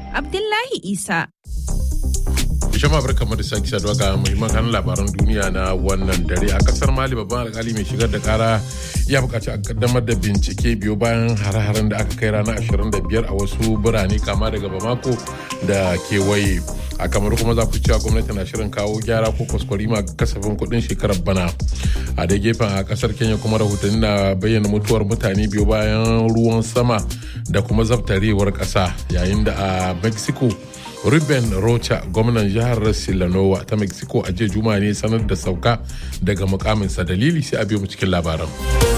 Abdullahi Isa. Jama'a barkamu da sake saduwa ga muhimman kanun labaran duniya na wannan dare a kasar Mali babban alkali mai shigar da kara ya bukaci a kaddamar da bincike biyu bayan hare-haren da aka kai ranar 25 a wasu birane kama daga Bamako da kewaye. a kamar kuma za ku cewa gwamnati na shirin kawo gyara ko kwaskwarima ga kasafin kuɗin shekarar bana a da gefen a kasar kenya kuma rahotanni na bayyana mutuwar mutane biyu bayan ruwan sama da kuma zabtarewar ƙasa yayin da a mexico ruben rocha gwamnan jihar silanowa ta mexico a jiya juma ne sanar da sauka daga mukaminsa dalili sai a biyo mu cikin labaran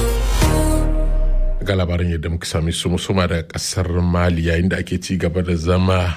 ga labaran yadda muka sami su musuma da kasar mali yayin da ake ci gaba da zama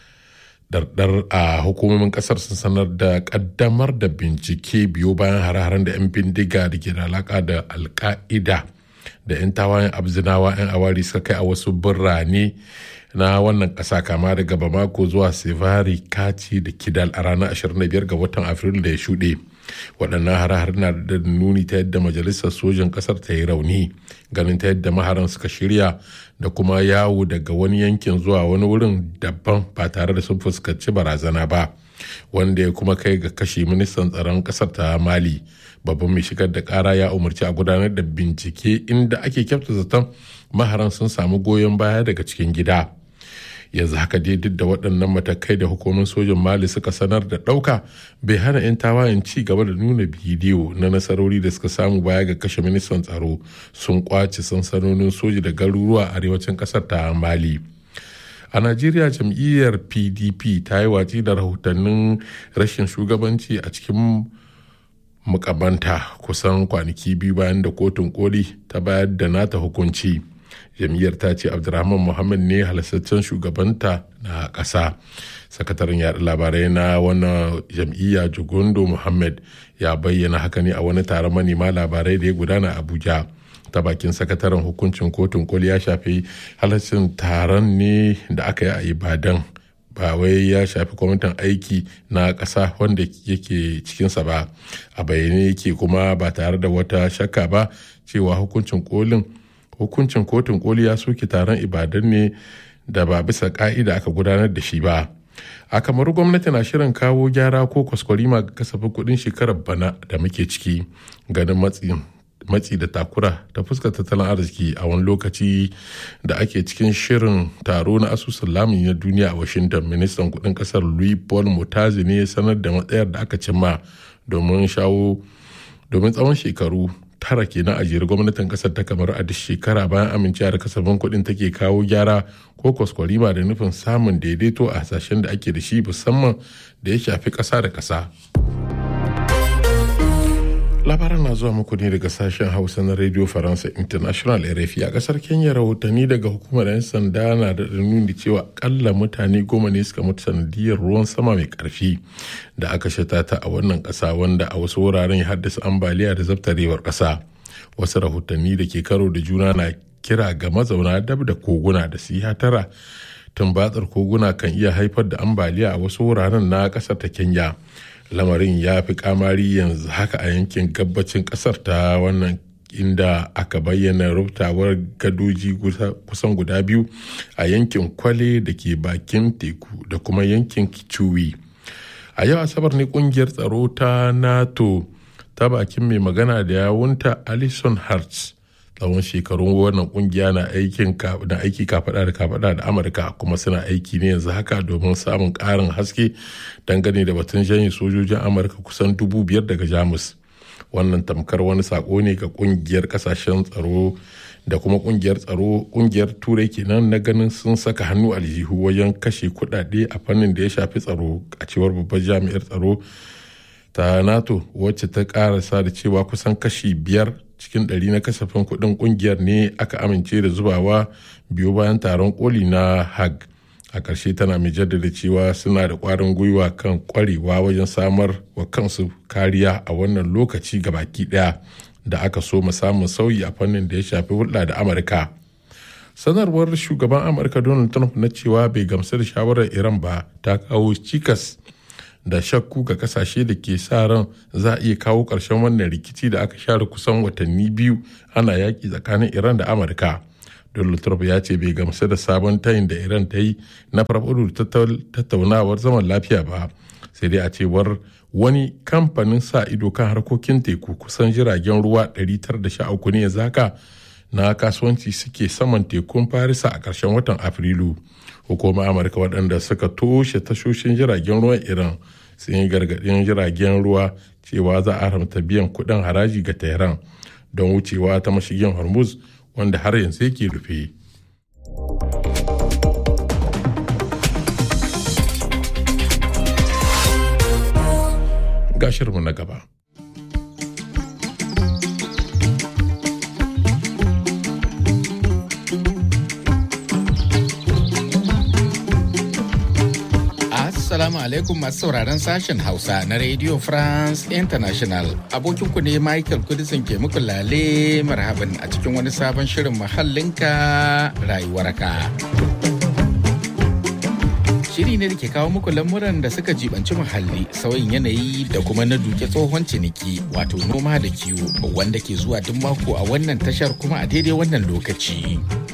dardar a hukumomin kasar sun sanar da kaddamar da bincike biyu bayan hare-haren da 'yan bindiga da ke da alaka da alka'ida da 'yan tawayen abzinawa 'yan awari suka kai a wasu birane na wannan ƙasa kama daga bamako zuwa sevari kati da kidal a ranar 25 ga watan afrilu da ya shuɗe waɗannan hare-hare na da nuni ta yadda majalisar sojan ƙasar ta yi rauni ganin ta yadda maharan suka shirya da kuma yawo daga wani yankin zuwa wani wurin daban ba tare da sun fuskanci barazana ba wanda ya kuma kai ga kashe ministan tsaron ƙasar ta mali babban mai shigar da ƙara ya umarci a gudanar da bincike inda ake kyauta zaton maharan sun samu goyon baya daga cikin gida. yanzu haka dai duk da waɗannan matakai da hukumar sojin mali suka sanar da ɗauka bai hana 'yan tawayen ci gaba da nuna bidiyo na nasarori da suka samu baya ga kashe ministan tsaro sun kwace sansanonin soji da garuruwa a arewacin ƙasar ta mali a najeriya jam'iyyar pdp ta yi watsi da rahotannin rashin shugabanci a cikin mukamanta kusan kwanaki biyu bayan da kotun koli ta bayar da nata hukunci jam'iyyar ta ce abdulrahman muhammad ne halastaccen shugabanta na ƙasa sakataren yaɗa labarai na wannan jam'iyya jugundo muhammad ya bayyana haka ne a wani taron manema labarai da ya gudana abuja ta bakin sakataren hukuncin kotun koli ya shafi halaccin taron ne da aka yi a ibadan ba wai ya shafi kwamitin aiki na ƙasa wanda yake cikinsa ba a bayyane yake kuma ba tare da wata shakka ba cewa hukuncin kolin hukuncin kotun koli ya soke taron ibadan ne da ba bisa ka'ida aka gudanar da shi ba a kamar gwamnati na shirin kawo gyara ko kwaskwarima ga kasafin kudin shekarar bana da muke ciki ganin matsi da takura ta fuskar tattalin arziki a wani lokaci da ake cikin shirin taro na asusun lamun na duniya a washington ministan kudin kasar louis paul mutazi ne ya sanar da matsayar da aka cimma domin shawo domin tsawon shekaru tara kenan a jere gwamnatin kasar ta kamar a duk shekara bayan amincewa da kasafin kuɗin take kawo gyara ko kwaskwarima da nufin samun daidaito a hasashen da ake da shi musamman da ya shafi ƙasa da ƙasa. labaran na zuwa muku ne daga sashen hausa na radio faransa international rfi a kasar kenya rahotanni daga hukumar 'yan sanda na da nuni cewa akalla mutane goma ne suka mutu sanadiyar ruwan sama mai karfi da aka shatata a wannan kasa wanda a wasu wuraren ya haddasa ambaliya da zabtarewar kasa wasu rahotanni da ke karo da juna na kira ga mazauna dab da koguna da su yi hatara tumbatsar koguna kan iya haifar da ambaliya a wasu wuraren na kasar ta kenya lamarin ya fi kamari yanzu haka a yankin gabacin kasar ta wannan inda aka bayyana rubtawar gadoji kusan guda biyu a yankin kwale da ke bakin teku da kuma yankin kichuwi a yau asabar ne kungiyar tsaro ta nato ta bakin mai magana da yawunta alison hearts tsawon shekarun wannan kungiya na aikin na aiki kafada da kafada da amurka kuma suna aiki ne yanzu haka domin samun karin haske dangane da batun janye sojojin amurka kusan dubu biyar daga jamus wannan tamkar wani sako ne ga kungiyar kasashen tsaro da kuma kungiyar tsaro kungiyar turai kenan na ganin sun saka hannu aljihu wajen kashe kudade a fannin da ya shafi tsaro a cewar babbar jami'ar tsaro ta nato wacce ta karasa da cewa kusan kashi biyar cikin ɗari na kasafin kuɗin ƙungiyar ne aka amince da zubawa biyu bayan taron koli na hag a ƙarshe tana mai jaddada cewa suna da ƙwarin gwiwa kan ƙwarewa wajen samar wa kansu kariya a wannan lokaci ga baki ɗaya da aka so mu samun sauyi a fannin da ya shafi hulɗa da amurka sanarwar shugaban amurka donald trump na cewa bai gamsu da shawarar iran ba ta kawo cikas da shakku ga kasashe da ke sa ran za a iya kawo ƙarshen wannan rikici da aka share kusan watanni biyu ana yaƙi tsakanin iran da amurka donald trump ya ce bai gamsu da sabon tayin da iran ta yi na farfaɗo tattaunawar zaman lafiya ba sai dai a cewar wani kamfanin sa ido kan harkokin teku kusan jiragen ruwa 913 ne zaka na kasuwanci suke saman tekun farisa a ƙarshen watan afrilu hukumar amurka waɗanda suka toshe tashoshin jiragen ruwan iran sun yi gargaɗin jiragen ruwa cewa za a haramta biyan kuɗin haraji ga tehran don wucewa ta mashigin hormuz wanda har yanzu yake rufe. Gashirmu na gaba. Assalamu alaikum masu sauraron sashen Hausa na Radio France International. Abokinku ne Michael Kudisin ke muku lale marhaban a cikin wani sabon shirin muhallinka rayuwarka. Shiri ne da ke kawo muku lamuran da suka jibanci muhalli, sauyin yanayi da kuma na duke tsohon ciniki wato noma da kiwo wanda ke zuwa duk mako a wannan tashar kuma a daidai wannan lokaci.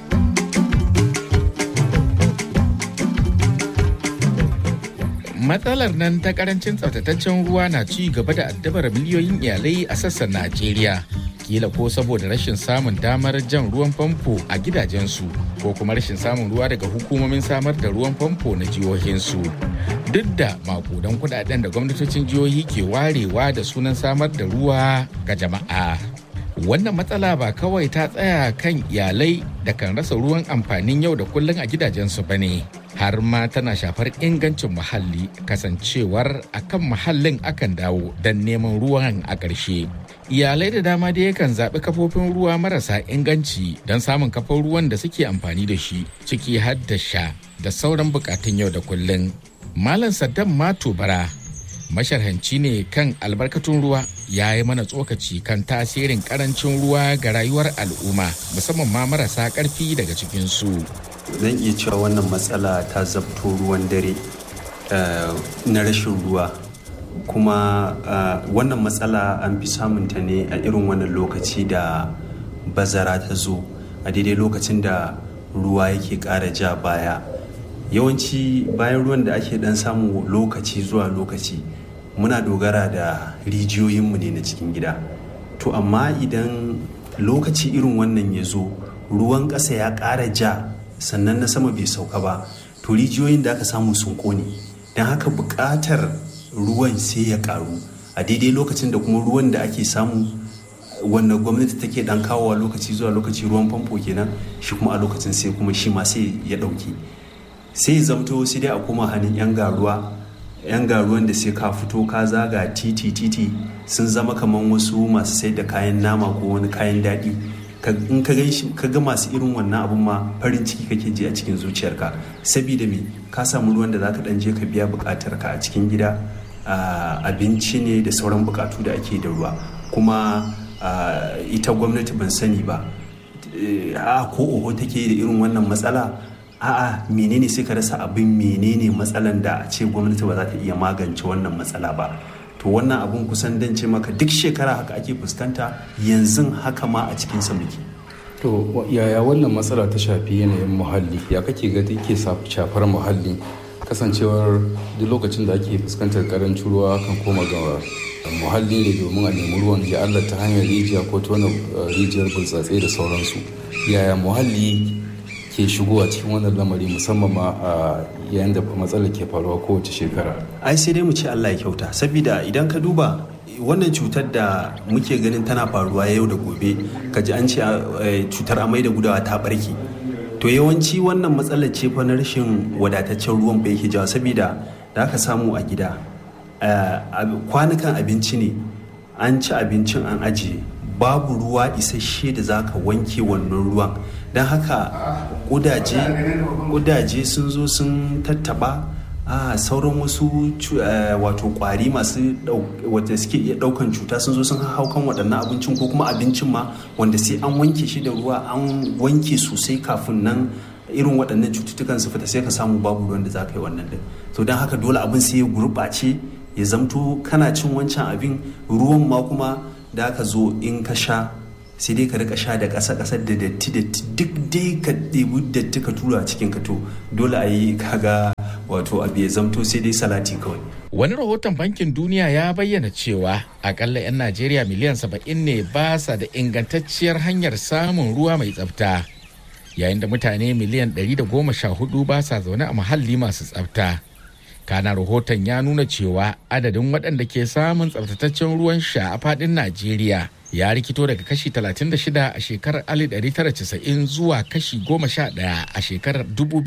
matsalar nan ta karancin tsaftataccen ruwa na ci gaba da addabar miliyoyin iyalai a sassan najeriya kila ko saboda rashin samun damar jan ruwan famfo a gidajensu ko kuma rashin samun ruwa daga hukumomin samar da ruwan famfo na jihohinsu duk da makudan kudaden da gwamnatocin jihohi ke warewa da sunan samar da ruwa ga jama'a wannan matsala ba kawai ta tsaya kan iyalai da kan rasa ruwan amfanin yau da kullum a gidajensu ba ne har ma tana shafar ingancin muhalli kasancewar akan muhallin akan dawo don neman ruwan a ƙarshe iyalai da dama da yakan zaɓi kafofin ruwa marasa inganci don samun kafin ruwan da suke amfani da shi ciki har da sha da sauran bukatun yau da kullum malam saddam mato bara masharhanci ne kan albarkatun ruwa ya yi mana tsokaci kan tasirin karancin ruwa ga rayuwar al'umma musamman ma marasa karfi daga cikinsu. zan iya cewa wannan matsala ta zabto ruwan dare na rashin ruwa kuma wannan matsala an fi samunta ne a irin wannan lokaci da bazara ta zo a daidai lokacin da ruwa yake ƙara ja baya yawanci bayan ruwan da ake dan samu lokaci zuwa lokaci muna dogara da rijiyoyinmu ne na cikin gida to amma idan lokaci irin wannan ya zo ruwan ƙasa ya ƙara ja sannan na sama bai sauka ba to rijiyoyin da aka samu sun ƙone don haka buƙatar ruwan sai ya ƙaru a daidai lokacin da kuma ruwan da ake samu wanda gwamnati take dan kawowa lokaci zuwa lokaci ruwan famfo kenan shi kuma a lokacin sai kuma shi ma sai ya ɗauke sai zamto sai dai a koma hannun 'yan garuwa 'yan garuwan da sai ka fito ka zaga titi titi sun zama kamar wasu masu sai da kayan nama ko wani kayan daɗi in ka gan ka ga masu irin wannan abun ma farin ciki kake ji a cikin zuciyarka saboda me ka samu ruwan da zaka dan je ka biya bukatar ka a cikin gida abinci ne da sauran bukatu da ake da ruwa kuma ita gwamnati ban sani ba a ko oho take da irin wannan matsala a'a menene sai ka rasa abin menene matsalan da a ce gwamnati ba za ta iya magance wannan matsala ba to wannan abun kusan dan ce maka duk shekara haka ake fuskanta yanzu haka ma a cikin sa muke to yaya wannan matsala ta shafi yanayin muhalli ya kake ga take shafar muhalli kasancewar duk lokacin da ake fuskantar karancin ruwa kan koma ga muhalli ne domin a nemi ruwan ya Allah ta hanyar rijiya ko tona rijiyar burtsatse da sauransu yaya muhalli ke shigowa cikin wannan lamari musamman ma a yayin da matsalar ke faruwa kowace shekara ai sai dai mu ce Allah ya kyauta saboda idan ka duba wannan cutar da muke ganin tana faruwa yau da gobe ka ji an ce cutar amai da gudawa ta barke to yawanci wannan matsalar ce fa na rashin wadataccen ruwan bai yake jawa saboda da aka samu a gida kwanukan abinci ne an ci abincin an ajiye babu ruwa isasshe da za ka wanke wannan ruwan don haka kudaje sun zo sun tattaba a sauran wasu wato kwari masu wata suke iya daukan cuta sun zo sun hau kan waɗannan abincin ko kuma abincin ma wanda sai an wanke shi da ruwa an wanke sosai kafin nan irin waɗannan cututtukan su fita sai ka samu babu ruwan da za ka yi wannan din to don haka dole abin sai ya gurɓace ya zamto kana cin wancan abin ruwan ma kuma da aka zo in ka sha sai dai ka rika sha da ƙasa ƙasar da datti datti duk dai ka ɗebi datti ka tura cikin ka to dole a yi kaga wato abu ya zamto sai dai salati kawai Wani rahoton Bankin Duniya ya bayyana cewa akalla 'yan Najeriya miliyan saba'in ne ba sa da ingantacciyar hanyar samun ruwa mai tsafta. Yayin da mutane miliyan ɗari da goma sha hudu ba sa zaune a muhalli masu tsafta. Kana rahoton ya nuna cewa adadin waɗanda ke samun tsaftataccen ruwan sha a faɗin Najeriya ya rikito daga kashi 36 a shekarar 1990 zuwa kashi 11 a shekarar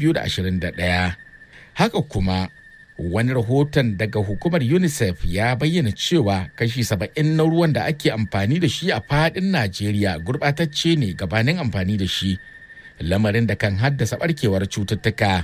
2021. Haka kuma wani rahoton daga hukumar unicef ya bayyana cewa kashi saba'in na ruwan da ake amfani da shi a fadin najeriya gurbatacce ne gabanin amfani da shi lamarin da kan haddasa barkewar cututtuka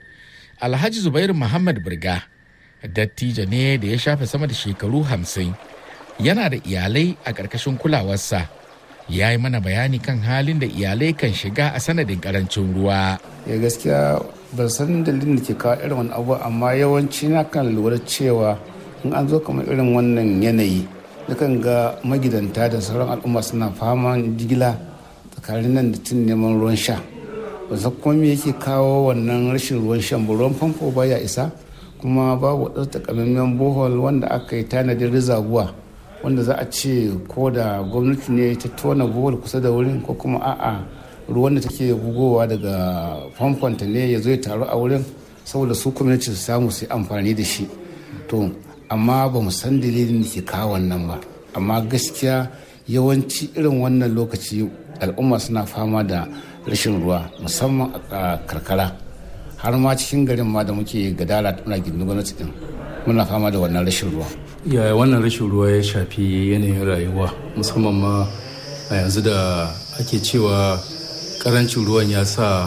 alhaji zubairu muhammad birga dattijo ne da ya shafe sama da shekaru hamsin yana da iyalai a ƙarƙashin kulawarsa ya yi mana bayani kan halin da iyalai kan shiga a sanadin ƙarancin ruwa ya gaskiya ban san dalilin da ke kawo irin wani abu amma yawanci na kan lura cewa in an zo kamar irin wannan yanayi nakan ga magidanta da sauran al'umma suna faman jigila tsakanin nan da tun neman ruwan sha ba san kuma me yake kawo wannan rashin ruwan shan ba ruwan famfo baya isa kuma babu wadansu takamaiman bohol wanda aka yi tanadin rizabuwa wanda za a ce ko da gwamnati ne ta tona bohol kusa da wurin ko kuma a'a ruwan da take bugowa daga famfonta ne ya zo ya taru a wurin saboda su community su samu su amfani da shi to amma ba mu san dalilin da ke kawo wannan ba amma gaskiya yawanci irin wannan lokaci al'umma suna fama da rashin ruwa musamman a karkara har ma cikin garin ma da muke gadara muna gindin gwamnati din muna fama da wannan rashin ruwa yaya wannan rashin ruwa ya shafi yanayin rayuwa musamman ma a yanzu da ake cewa karancin ruwan ya sa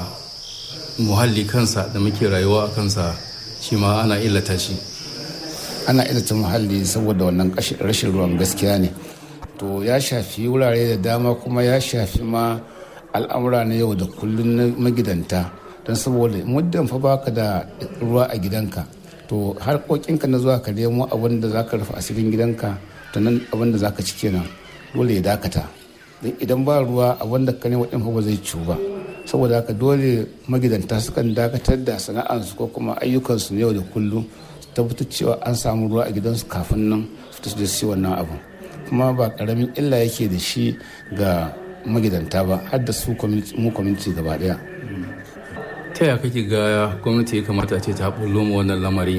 muhalli kansa da muke rayuwa a kansa shi ma ana illata shi ana illata muhalli saboda wannan rashin ruwan gaskiya ne to ya shafi wurare da dama kuma ya shafi ma al'amura na yau da kullum na magidanta don saboda muddin fa baka da ruwa a gidanka to harkokinka na zuwa ka nemo abin da zaka rufe asirin gidanka to nan abin da zaka ci kenan dole ya dakata don idan ba ruwa abin da ka nemo din fa ba zai ciwu ba saboda haka dole magidanta sukan dakatar da sana'arsu ko kuma ayyukansu na yau da kullum su tabbatar cewa an samu ruwa a gidansu kafin nan su da su wannan abu kuma ba karamin illa yake da shi ga magidanta ba har da su mu community gaba daya ta yaya kake ga gwamnati ya kamata ce ta bullo mu wannan lamari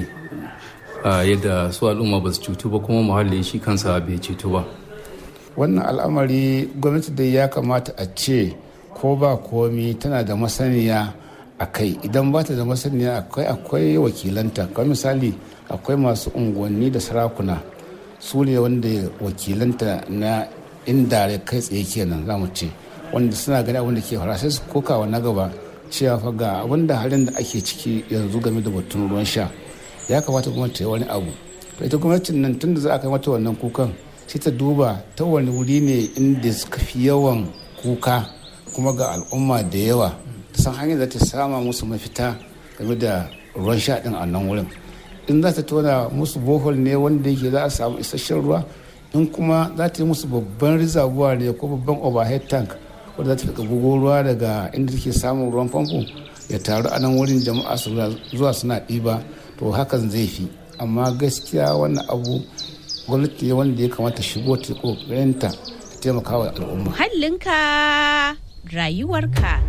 yadda su al'umma ba su cutu ba kuma muhalli shi kansa bai cutu ba wannan al'amari gwamnati dai ya kamata a ce ko ba komi tana da masaniya a kai idan ba ta da masaniya akwai akwai wakilanta kamar misali akwai masu unguwanni da sarakuna su ne wanda wakilanta na inda kai tsaye kenan za mu ce wanda suna gani abin da ke fara sai su kokawa na gaba cewa fa ga abin da halin da ake ciki yanzu game da batun ruwan sha ya kamata gwamnati ta yi wani abu to ita gwamnatin nan tun da za a kai mata wannan kukan sai ta duba ta wani wuri ne inda suka fi yawan kuka kuma ga al'umma da yawa ta san hanyar da ta sama musu mafita game da ruwan sha din a nan wurin in za ta tona musu bohol ne wanda yake za a samu isasshen ruwa in kuma za ta yi musu babban rizabuwa ne ko babban overhead tank wanda za ta rika bugo ruwa daga inda take samun ruwan famfo ya taru a nan wurin jama'a su zuwa suna ɗiba to hakan zai fi amma gaskiya wannan abu gwamnati ne wanda ya kamata shigo ta kokarinta ta taimaka wa al'umma muhallinka rayuwarka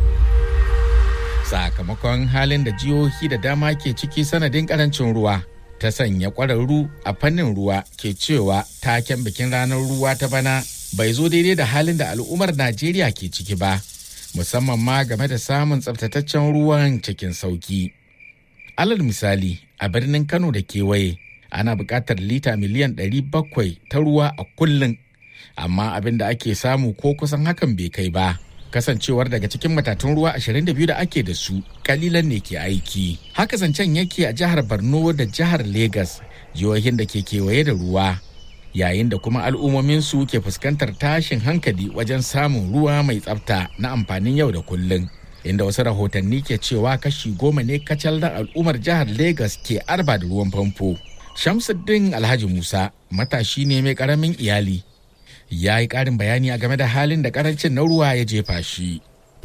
sakamakon halin da jihohi da dama ke ciki sanadin karancin ruwa ta sanya kwararru a fannin ruwa ke cewa taken bikin ranar ruwa ta bana bai zo daidai da halin da al'ummar najeriya ke ciki ba musamman ma game da samun tsabtataccen ruwan cikin sauki alal misali a birnin kano da kewaye ana buƙatar lita miliyan 700 ta ruwa a kullum amma abin da ake samu ko kusan hakan bai kai ba kasancewar daga cikin matatun ruwa 22 da ake da su kalilan ne ke aiki haka zancen yake a jihar borno da jihar Legas, jihohin da ke kewaye da ruwa yayin da kuma al'ummomin su ke fuskantar tashin hankali wajen samun ruwa mai tsafta na amfanin yau da kullum inda wasu rahotanni ke cewa kashi goma ne kacal na al'ummar jihar Legas ke arba da ruwan famfo shamsuddin alhaji musa matashi ne mai karamin iyali ya yi ƙarin bayani a game da halin da ƙarancin na ruwa ya jefa shi.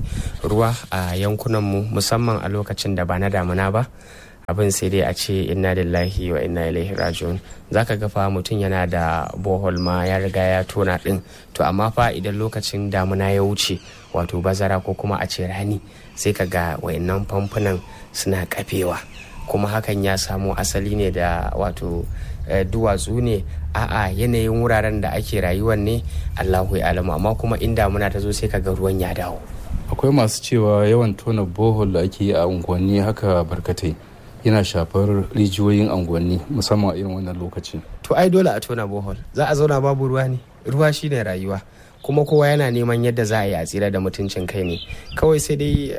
ruwa a yankunanmu musamman a lokacin da ba na damuna ba abin sai dai a ce inna lillahi wa inna ilaihi raji'un zaka ga fa mutum yana da bohol ma ya riga ya tona din to amma fa idan lokacin damuna ya wuce wato bazara ko kuma a ce rani sai ka ga wayannan famfunan suna kafewa kuma hakan ya samo asali ne da wato duwatsu ne a'a yanayin wuraren da ake rayuwar ne allahu ya alamu amma kuma in damuna ta zo sai ka ga ruwan ya dawo akwai masu cewa yawan tona bohol da ake yi a unguwanni haka barkatai yana shafar rijiyoyin unguwanni musamman a irin wannan lokaci to ai dole a tona bohol za a zauna babu ruwa ne ruwa shine rayuwa kuma kowa yana neman yadda za a yi a tsira da mutuncin kai ne kawai sai dai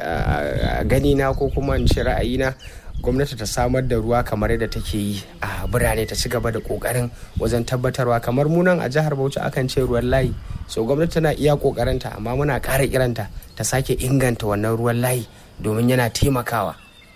a gani na ko kuma in ce ra'ayina gwamnati ta samar da ruwa kamar yadda take yi a birane ta ci gaba da kokarin wajen tabbatarwa kamar munan a jihar bauchi akan ce ruwan layi so gwamnati tana iya kokarinta amma muna ƙara kiranta ta sake inganta wannan ruwan layi domin yana taimakawa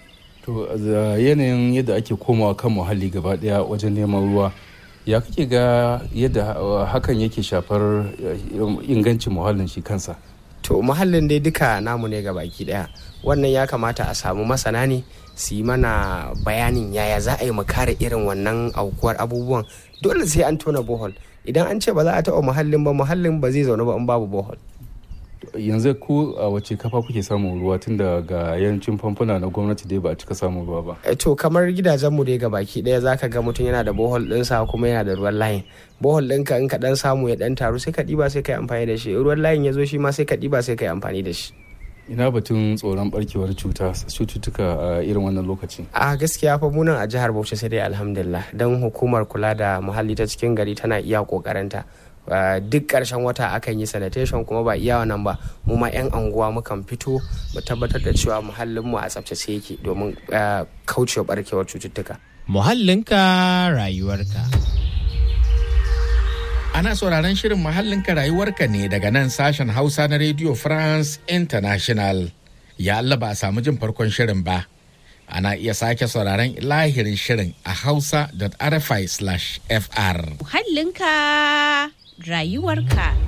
to yanayin yadda ake komawa kan muhalli gaba daya wajen neman ruwa ya kake ga yadda hakan yake shafar ingancin muhallin shi kansa to muhallin dai duka namu ne baki daya wannan ya kamata a samu masana ne su yi mana bayanin yaya za a yi mu kare irin wannan aukuwar abubuwan dole sai an tona bohol idan an ce ba za a taɓa muhallin ba muhallin ba zai zaune ba in babu bohol yanzu ku a wace kafa kuke samun ruwa tun da ga yancin famfuna na gwamnati dai ba a cika samun ruwa ba to kamar gidajenmu dai ga baki ɗaya zaka ga mutum yana da bohol ɗinsa kuma yana da ruwan layin bohol ɗinka in ka ɗan samu ya ɗan taru sai ka ɗiba sai ka yi amfani da shi ruwan layin ya zo shi ma sai ka ɗiba sai ka yi amfani da shi ina batun tsoron barkewar cuta cututtuka a irin wannan lokaci a gaskiya fa munan a jihar bauchi sai dai alhamdulillah don hukumar kula da muhalli ta cikin gari tana iya kokarinta duk ƙarshen wata akan yi sanitation kuma ba iya wannan ba mu ma 'yan anguwa mukan fito mu tabbatar da cewa muhallinmu a tsaftace yake domin kaucewa barkewar cututtuka muhallinka rayuwarka Ana sauraron shirin muhallinka rayuwarka ne daga nan sashen Hausa na Radio France International. Ya Allah ba a samu jin farkon shirin ba. Ana iya sake sauraron lahirin shirin a hausa.rfi/fr. Muhallinka rayuwarka.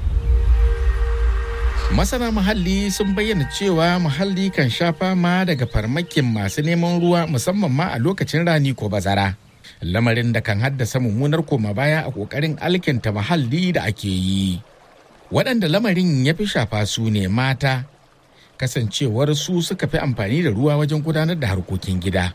Masana muhalli sun bayyana cewa muhalli kan sha fama daga farmakin masu neman ruwa musamman ma a lokacin rani ko bazara. lamarin da kan haddasa mummunar koma baya a kokarin alkinta muhalli da ake yi waɗanda lamarin ya fi shafa su ne mata kasancewar su suka fi amfani da ruwa wajen gudanar da harkokin gida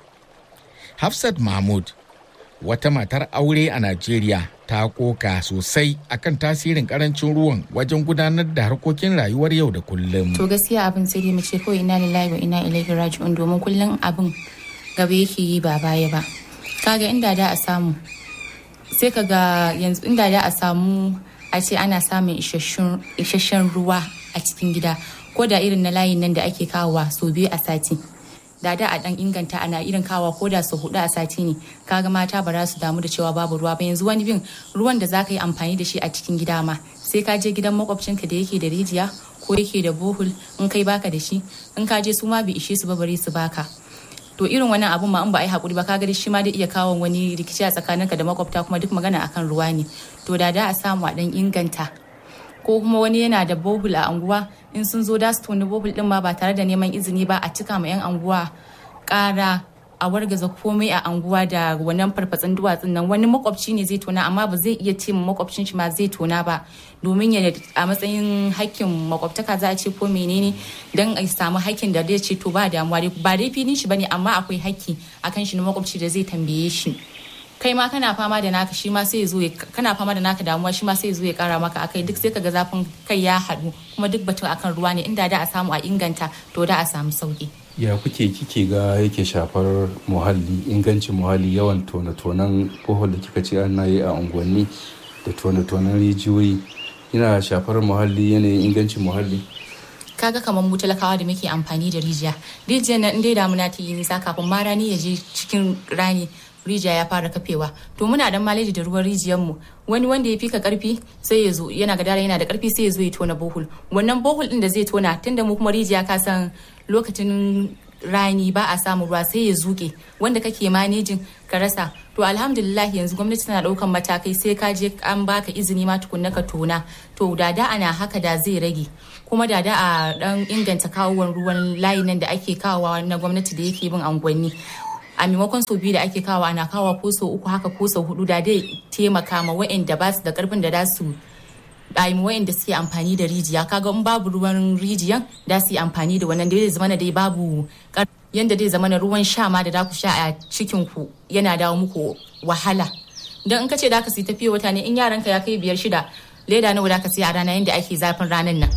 hafsat mahmud wata matar aure a najeriya ta koka sosai akan tasirin karancin ruwan wajen gudanar da harkokin rayuwar yau da kullum to gaskiya abin sai dai mu ce kawai ina lillahi wa ina ilaihi raji'un domin kullum abin gaba yake yi ba baya ba kaga inda da a samu sai kaga yanzu inda da a samu a ce ana samun isasshen ruwa a cikin gida ko da irin na layin nan da ake kawowa sau biyu a sati da da a dan inganta ana irin kawa ko da sau hudu a sati ne kaga mata ba za su damu da cewa babu ruwa ba yanzu wani bin ruwan da zaka yi amfani da shi a cikin gida ma sai ka je gidan makwabcinka da yake da rijiya ko yake da bohul in kai baka da shi in ka je su ma bai ishe su ba bare su baka to irin wannan abun ma in ba a yi hakuri ba kaga shi ma dai iya kawo wani rikici a tsakaninka da makwabta kuma duk magana akan ruwa ne to da da a samu a dan inganta ko kuma wani yana da bohul a anguwa in sun zo da su toni bohul din ma ba tare da neman izini ba a cika ma yan anguwa kara a wargaza komai a anguwa da wannan farfatsin duwatsun nan wani makwabci ne zai tona amma ba zai iya ce makwabcin shi ma zai tona ba domin ya a matsayin hakkin makwabtaka za a ce ko menene don a samu hakkin da zai ce to ba damuwa ba dai filin shi bane amma akwai hakki akan shi na makwabci da zai tambaye shi kai ma kana fama da naka shi ma sai ya zo kana fama da naka damuwa shi ma sai ya zo ya kara maka akai duk sai kaga zafin kai ya haɗu kuma duk batun akan ruwa ne inda da a samu a inganta to da a samu sauki ya kuke kike ga yake shafar muhalli ingancin muhalli yawan tone-tonen bohol da kika ce ana yi a unguwanni da tone-tonen rijiyoyi yana shafar muhalli yanayin ingancin muhalli kaga kamar mu talakawa da muke amfani da rijiya rijiyar nan dai damuna ta yi nisa kafin ma rani ya je cikin rani rijiya ya fara kafewa to muna dan maleji da ruwan rijiyar mu wani wanda ya fika karfi sai ya zo yana gadara yana da karfi sai ya zo ya tona bohol wannan bohol din da zai tona tunda mu kuma rijiya ka san lokacin rani ba a samun ruwa sai ya zuke wanda kake manejin ka rasa to alhamdulillah yanzu gwamnati tana daukan matakai sai ka je an baka izini ma tukunna ka tona to da da ana haka da zai rage kuma da da a dan inganta kawowar ruwan layi nan da ake kawowa na gwamnati da yake bin angwanni a maimakon sau biyu da ake kawo ana kawo ko sau uku haka ko sau hudu da dai taimaka ma wa'anda ba su da karfin da za su ɗayi wa'anda suke amfani da rijiya kaga in babu ruwan rijiyan da su yi amfani da wannan da zai zama dai babu yanda dai zama na ruwan sha ma da za ku sha a cikin ku yana dawo muku wahala don in ka ce da ka sai tafiya wata ne in yaranka ya kai biyar shida leda nawa da ka sai a rana yanda ake zafin ranan nan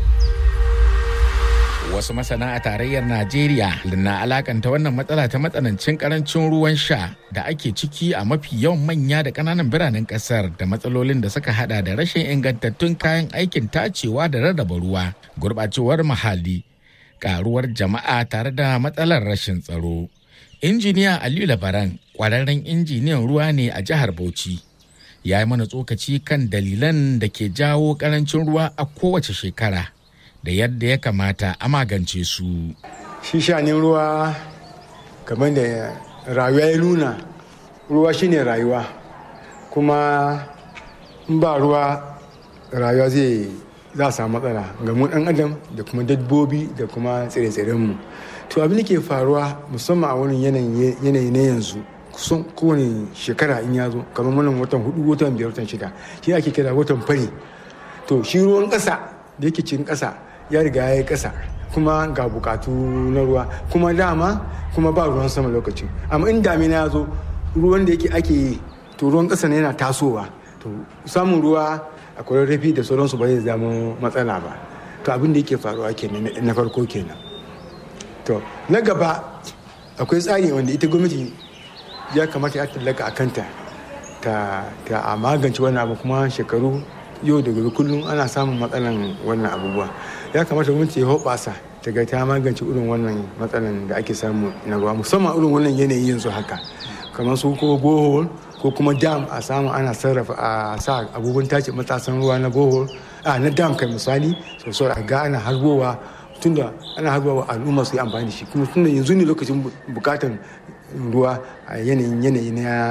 wasu masana a tarayyar najeriya na alakanta wannan matsala ta matsanancin karancin ruwan sha da ake ciki a mafi yawan manya da kananan biranen kasar da matsalolin da suka hada da rashin ingantattun kayan aikin tacewa da rarraba ruwa gurbacewar muhalli karuwar jama'a tare da matsalar rashin tsaro injiniya aliyu labaran kwararren injiniyan ruwa ne a jihar bauchi ya yi mana tsokaci kan dalilan da ke jawo karancin ruwa a kowace shekara da yadda ya kamata a magance su. Shi shanin ruwa kamar da rayuwa ya nuna ruwa shine rayuwa kuma in ba ruwa rayuwa zai za a samu matsala ga mu dan adam da kuma dabbobi da kuma tsire-tsirenmu to abin da ke faruwa musamman a wani yanayi na yanzu kusan kowane shekara in ya zo kamar wannan watan hudu watan biyar watan shida shi ake kira watan fari to shi ruwan ƙasa da yake cikin ƙasa ya riga ya yi ƙasa kuma ga bukatu na ruwa kuma dama kuma ba ruwan sama lokacin amma in damina ya zo ruwan da yake ake yi to ruwan ƙasa ne yana tasowa to samun ruwa a rafi da sauransu ba zai zama matsala ba to abin da yake faruwa kenan na farko kenan to na gaba akwai tsari wanda ita gwamnati ya kamata ya tallaka a kanta ta a magance wannan abu kuma shekaru yau da gobe kullum ana samun matsalan wannan abubuwa ya kamata gwamnati ya hoɓasa ta ga ta magance irin wannan matsalan da ake samu na ruwa musamman irin wannan yanayi yanzu haka kamar su ko bohol ko kuma dam a samu ana sarrafa a sa abubuwan tace matasan ruwa na bohol a na dam kai misali sosai a ga ana harbowa tunda ana harbowa al'umma su yi amfani da shi kuma tunda yanzu ne lokacin bukatan ruwa a yanayin yanayi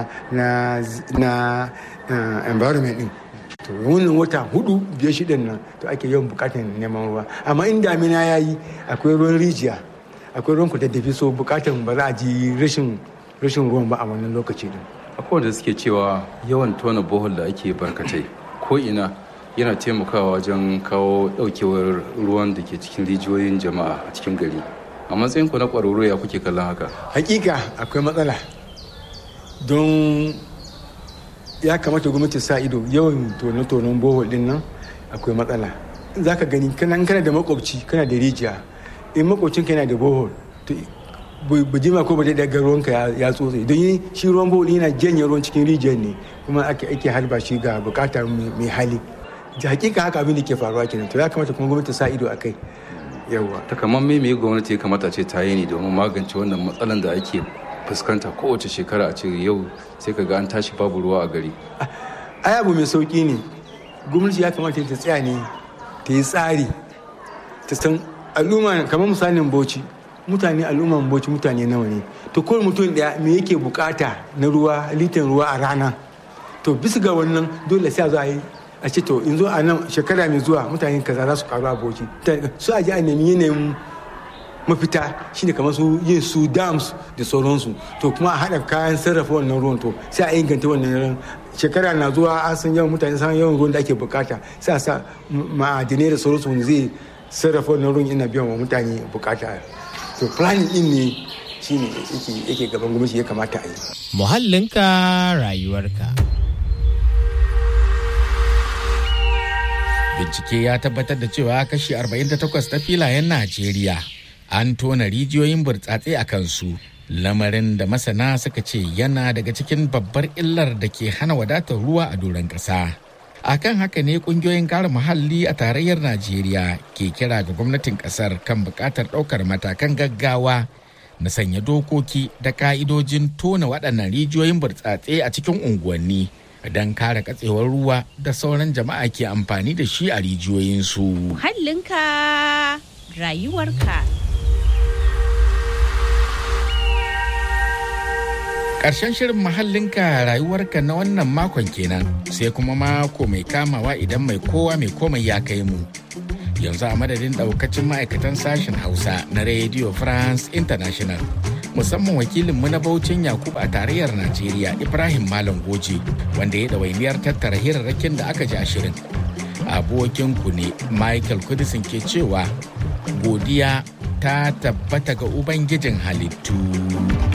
na environment din to wannan wata hudu biyar shidan nan to ake yawan bukatar neman ruwa amma in damina ya yi akwai ruwan rijiya akwai ruwan kudaddafi so bukatar ba za a ji rashin rashin ruwan ba a wannan lokaci din akwai wanda suke cewa yawan tona bohol da ake barkatai ko ina yana taimakawa wajen kawo daukewar ruwan da ke cikin rijiyoyin jama'a a cikin gari a matsayin ku na kwararru ya kuke kallon haka hakika akwai matsala don ya kamata gwamnati sa ido yawan tone-tonen bohol din nan akwai matsala za ka gani kana kana da makwabci kana da rijiya in makwabcin yana da bohol to ba jima ko ba da daga ruwanka ya tsotse don yi shi ruwan bohol yana janye ruwan cikin rijiyar ne kuma ake ake harba shi ga bukatar mai hali da hakika haka abin da ke faruwa kenan to ya kamata kuma gwamnati sa ido a kai yawa takamaiman me gwamnati ya kamata ce ta yi ne domin magance wannan matsalan da ake fuskanta kowace shekara a ce yau sai ka ga an tashi babu ruwa a gari ai abu mai sauki ne gwamnati ya kamata ta tsaya ne ta yi tsari ta san al'umma kamar misalin bauchi mutane al'umman bauchi mutane nawa ne to kowane mutum daya me yake bukata na ruwa litan ruwa a rana to bisa ga wannan dole sai a zo a yi a ce to in zo a nan shekara mai zuwa mutane kaza za su karu a bauchi su a ji a nemi yanayin mafita shine kamar su yin su dams da sauransu to kuma a haɗa kayan sarrafa wannan ruwan to sai a inganta wannan ruwan shekara na zuwa an san yawan mutane san yawan ruwan da ake bukata sai a sa ma'adinai da sauransu wanda zai sarrafa wannan ruwan yana biyan wa mutane bukata to planning din ne shine yake gaban gwamnati ya kamata a yi muhallinka rayuwarka bincike ya tabbatar da cewa kashi 48 ta filayen najeriya an tona rijiyoyin burtsatse a kansu lamarin da masana suka ce yana daga cikin babbar illar da ke hana wadatar ruwa a doron ƙasa. a kan haka ne kungiyoyin kare muhalli a tarayyar najeriya ke kira ga gwamnatin kasar kan buƙatar ɗaukar matakan gaggawa na sanya dokoki da ka'idojin tona waɗannan rijiyoyin burtsatse a cikin unguwanni don kare katsewar ruwa da sauran jama'a ke amfani da shi a rijiyoyinsu. Muhallinka rayuwarka. Ƙarshen shirin mahallinka rayuwarka na wannan makon kenan sai kuma mako mai kamawa idan mai kowa mai komai ya kai mu. Yanzu a madadin ɗaukacin ma'aikatan sashen Hausa na Radio France International. Musamman wakilinmu na Baucin Yakubu a tarayyar Najeriya Ibrahim Malam Goje wanda ya ɗawainiyar tattara hirarrakin da aka ji a shirin. Abokinku ne Michael Kudisin ke cewa godiya ta tabbata ga Ubangijin halittu.